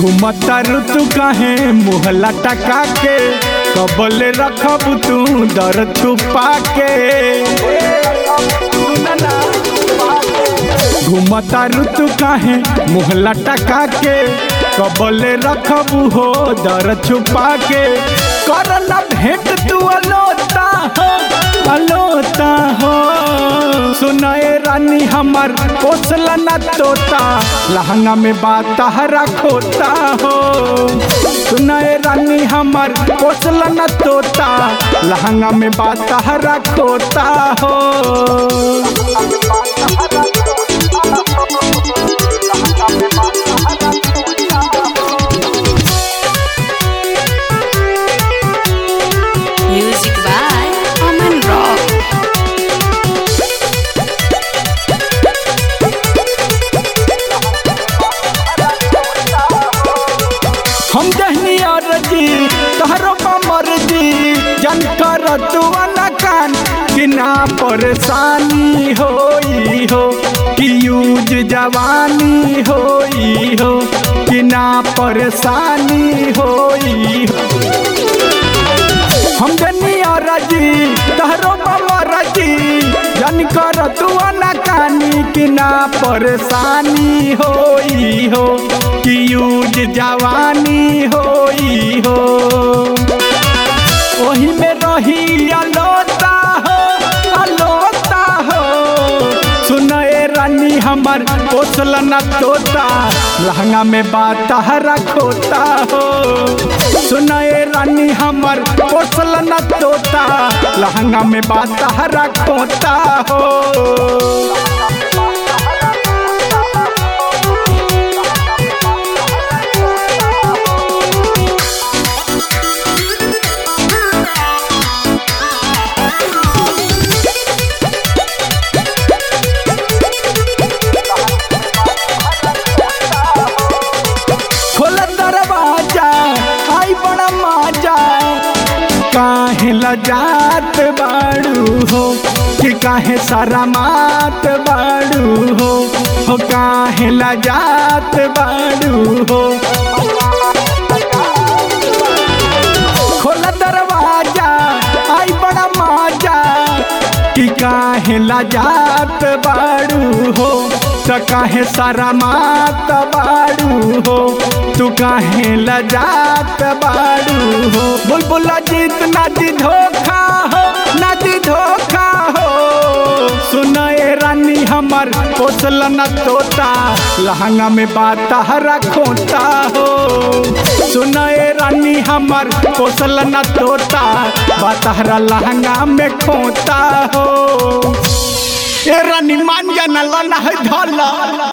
घुमता ऋतु काहे मुहला टका के कबले रखब तू दर तू पाके घुमता ऋतु काहे मुहला टका के कबले रखब हो दर छुपा के करना भेंट तू अलोता हो अलोता हो सुनाए रानी हमर पोसला न तोता लहंगा में बात हरा खोता हो सुनाए रानी हमर पोसला न तोता लहंगा में बात हरा खोता हो Music by Aman Rock. हम दहनी अरजी तहरो मर्जी जन कर तू अनकान कि ना परेशानी होई हो कि यूज जवानी होई हो कि ना परेशानी होई हो हम दहनी अरजी तहरो मर्जी जन कर तू अनकानी कि ना परेशानी होई हो कि यूज जवानी होई हो ओही में रही अलोता हो अलोता हो सुनए रानी हमर पोसल न तोता लहंगा में बात हरा खोता हो सुनए रानी हमर पोसल न तोता लहंगा में बात हरा खोता हो खोल दरवाजा आई बड़ा माजा काहे लजात बाड़ू हो कि काहे सारा मात बाड़ू हो हो काहे लजात बाड़ू हो खोल दरवाजा आई बड़ा माजा कि काहे लजात बाड़ू हो तो काहे सारा मात बाड़ू हो तू काहे लजात बाड़ू हो बुलबुल जीत ना दी धोखा हो ना दी धोखा हो सुनाए रानी हमर पोसल न तोता लहंगा में बात हरा खोता हो सुनाए रानी हमर पोसल न तोता बात हरा लहंगा में खोता हो ए रानी मान जाना लना है धला